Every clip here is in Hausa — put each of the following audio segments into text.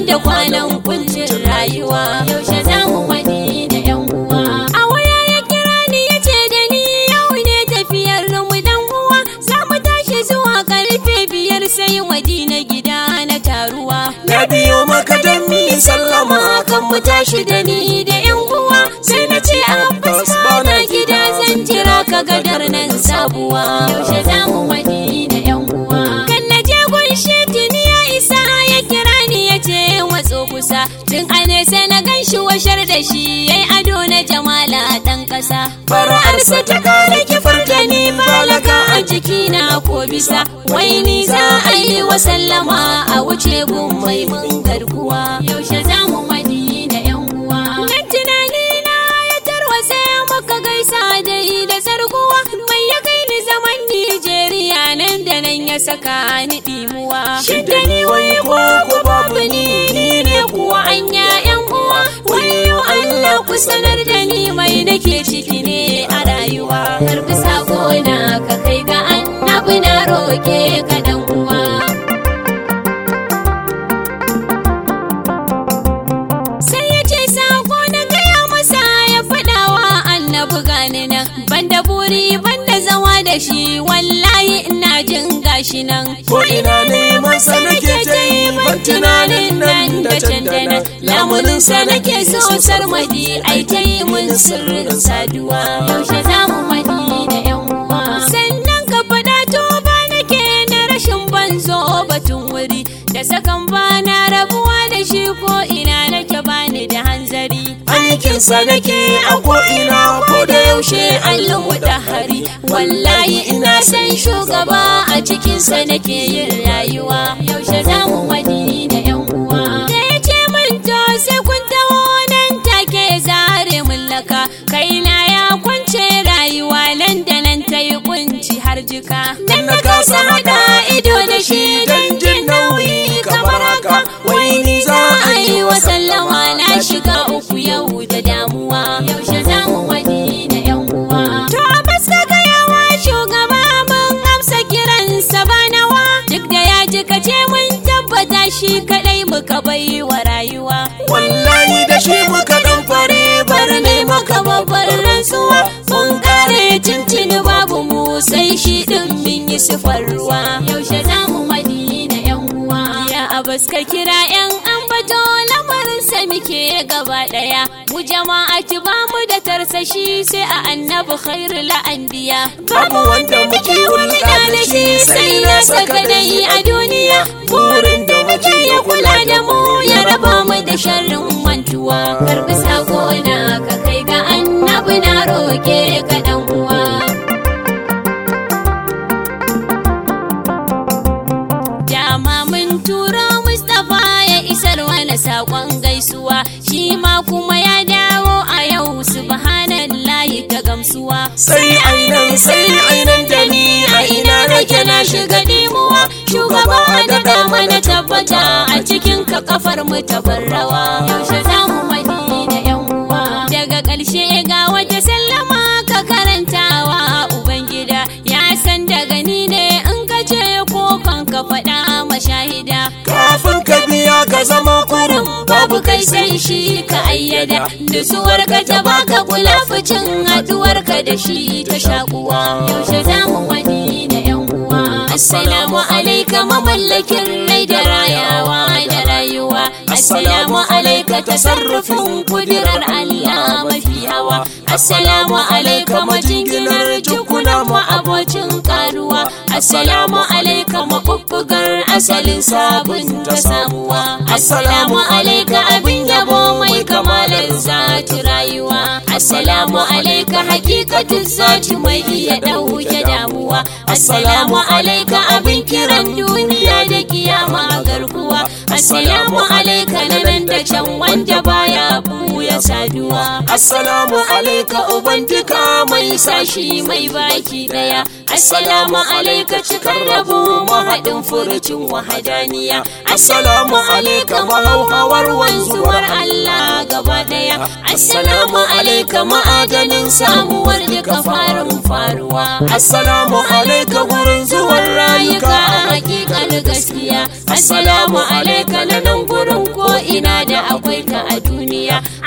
da kwanan kuncin rayuwa yaushe za mu wani da yan uwa a waya ya kira ni ya ce da ni yau ne tafiyar mu dan uwa za mu tashi zuwa karfe biyar sai madina gida na taruwa Na biyo maka don mi sallama kan mu tashi da ni da yan uwa sai na ce abbas bana gida zan jira ka gadar nan sabuwa yaushe za mu wani da yan uwa kan na je gunshi tuni ya isa ya kira ni ya ce matso kusa tun a nesa na gan shi washar da shi yayi ado na jamala dan kasa Fara'arsa ta kare kifar da ni balaka a jikina ko bisa wai ni za a yi wa sallama a wuce gun mai mun garkuwa yaushe za mu wani da yan uwa dan tunani na ya tarwatse muka gaisa da yi da sarkuwa mai ya kai ni zaman Nijeriya nan da nan ya saka ni dimuwa Shi da ni wai ko ko babu ni ni ne kuwa anya yan uwa wayo Allah ku sanar da ni mai nake ciki ne a rayuwa karbi sako na ka kai ga annabi na roke ka dan uwa sai ya ce sako na gaya masa ya faɗawa annabi gani nan banda buri banda zama da shi wallahi ina jin gashi nan Ko ina neman sa nake ta yi ban tunanin nan da can da nan lamunin sa nake so sarmadi ai ta yi mun sirrin saduwa yaushe za mu madi da yan uwa sannan ka faɗa to ba nake na rashin banzo batun wuri da sakan ba na rabuwa da shi ko ina nake bani da hanzari Aikinsa nake a ko'ina ko da yaushe allon da hari wallahi ina san shugaba a cikinsa nake yin rayuwa yaushe za mu wani da yan uwa da ya ce min to sai kun taho nan take zare mun laka kaina ya kwance rayuwa nan da nan ta yi kunci har jika nan na kasa hada ido da shi don jin nauyi kamar haka wai ni za a yi wa sallama na shiga uku yau da damuwa yaushe za mu wani da yan uwa to a fuska gayawa shugaba mun amsa kiransa banawa duk da ya ji kace mun tabbata shi kadai muka bai wa rayuwa Wallahi da shi muka dan fare bar ne maka babbar rantsuwa mun kare tuntuni babu mu sai shi din min yi sifar ruwa yaushe za mu wani da yan uwa ya abas ka kira yan ambato lamarin sa muke gaba daya mu jama'a ki ba mu da tarsashi sai a annabi khairul anbiya Babu wanda muke hulɗa da shi sai na saka dai a duniya burin da muke ya kula da mu ya raba mu da sharrin mantuwa karbi sako na ka kai ga annabi na roke ka dan uwa dama mun tura Mustapha ya isar wani sakon gaisuwa shi ma kuma ya dawo a yau subhanallahi ta gamsuwa Sai ainan sai ainan da ni a ina nake na shiga dimuwa shugaba da dama na tabbata a cikin ka kafar mu ta rawa yaushe za mu wani da yan uwa daga ƙarshe ga wata sallama ka karantawa ubangida ya san daga ni ne in ka ce ko kan ka faɗa mashahida Kafin ka biya ka zama kurum babu kai sai shi ka ayyada nutsuwar ka ta baka kula ficin haduwar ka da shi ta shakuwa yaushe za mu wani da yan uwa assalamu alaika mamallakin rai da rayawa da rayuwa assalamu alaika tasarrufin kudirar Allah mafi hawa assalamu alaika majinginar jukuna mu abocin karuwa assalamu alaika mabubbugar asalin sabon ta samuwa assalamu alaika abin yabo mai kamalar zati rayuwa assalamu alaika hakikatin zati mai iya dauke damuwa assalamu alaika abin kiran duniya da kiyama garkuwa assalamu alaika na nan da can wanda baya buya saduwa Assalamu alaika uban duka mai sashi mai baki daya assalamu alaika cikar rabu mahaɗin furucin wahadaniya assalamu alaika mahauhawar wanzuwar Allah gaba daya assalamu alaika ma'adanin samuwar duka farin faruwa Assalamu alaika gurin zuwan rayuka rayuka a hakikar gaskiya assalamu alaika na nan gurin ko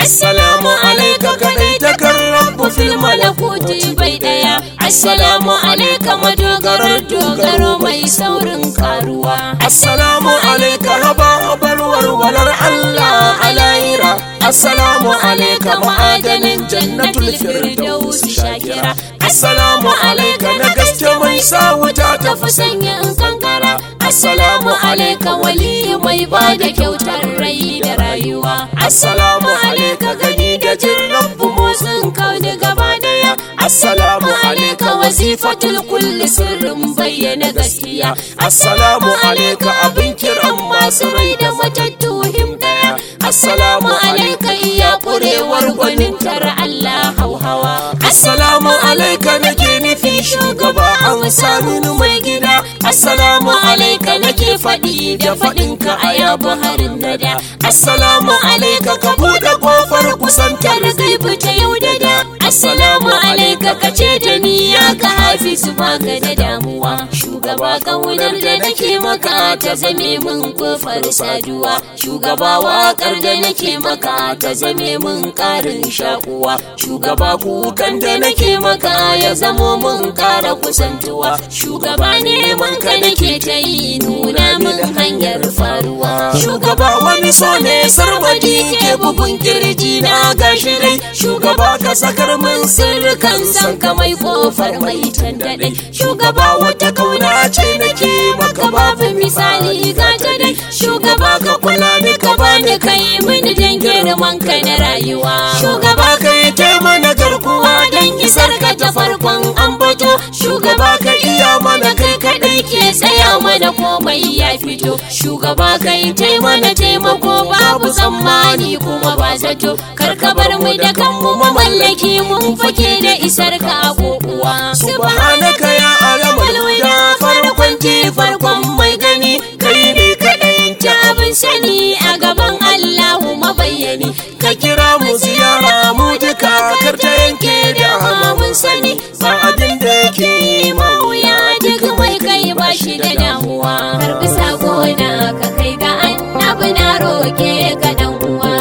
assalamu alaika kadai takar rabbu fil malakuti bai daya assalamu alaika madogarar dogaro mai saurin karuwa assalamu alaika haba barwar walar Allah alayira assalamu alaika ma'adanin jannatul firdaus shakira assalamu alaika na gaske mai sa wuta ta tafi sanyin kankara assalamu alaika wali mai ba da kyautar rai da rayuwa assalamu alaika gani da jin rabbu motsin kauni gaba daya assalamu alaika wazifatul kulli sirrin bayyana gaskiya assalamu alaika abin kiran masu rai da matattu him daya assalamu alaika iya kurewar gwanin tara Allah hauhawa assalamu alaika nake nufi shugaba an sami mai gida assalamu alaika nake faɗi da faɗinka a yabu harin nada assalamu alaika ka buɗe ƙofar kusantar gaibu ta yau da da assalamu alaika ka ce da ni ya ka hafizu baka da damuwa shugaba kaunar da nake maka ta zame min kofar saduwa shugaba waƙar da nake maka ta zame min ƙarin shakuwa shugaba kukan da nake maka ya zamo min ƙara kusantuwa shugaba neman ka nake ta yi nuna min hanyar faruwa shugaba wani so ne sarwadi ke bugun kirji na gashi dai shugaba ka sakar min sirrikan san ka mai kofar mai tandaɗe shugaba wata kauna ce nake maka babu misali ga ta dai shugaba ka kula ni ka bani kai mini dan girman ka na rayuwa shugaba ka yi mana garkuwa don isar ka ta farkon ambato shugaba ka iya mana kai kadai ke tsaya mana komai ya fito shugaba ka yi mana taimako babu tsammani kuma ba zato kar ka bar mu da kanmu mamallaki mun fake da isar ka a kokuwa subhanaka ya alamul huda farkon ji farkon mai gani kai ne kadai ta abin sani a gaban Allahu mabayyani ka kira mu ziyara mu duka kar ta yanke da mun sani ba abin da yake yi ma wuya duk mai kai ba shi da damuwa karbi sako na ka kai ga annabi na roke ka dan uwa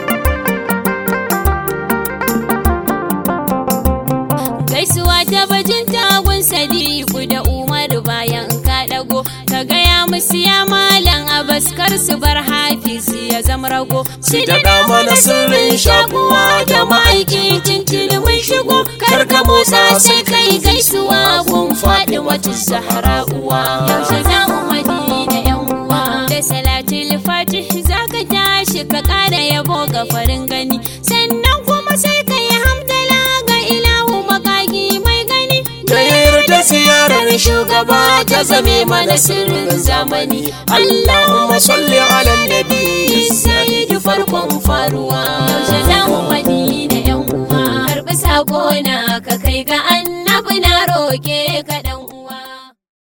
gaisuwa ta bajin tagun sadiku da umaru bayan ka dago ka gaya musu ya malam abaskar su bar hafizi ya zama rago shi da mana sirrin shakuwa da ma'aiki tintini mun shigo kar ka motsa sai kai gaisuwa gun faɗi wata zahara uwa yaushe za mu madina yan uwa da salatul fatih zaka tashi ka ƙara yabo ga farin gani sannan kuma sai ka yi hamdala ga ilahu makagi mai gani da yarda ziyarar shugaba ta zame mana sirrin zamani Allahumma salli ala nabi sayyidi farkon faruwa yaushe za mu madina yan uwa karɓi sako na ka kai ga annabi na roke ka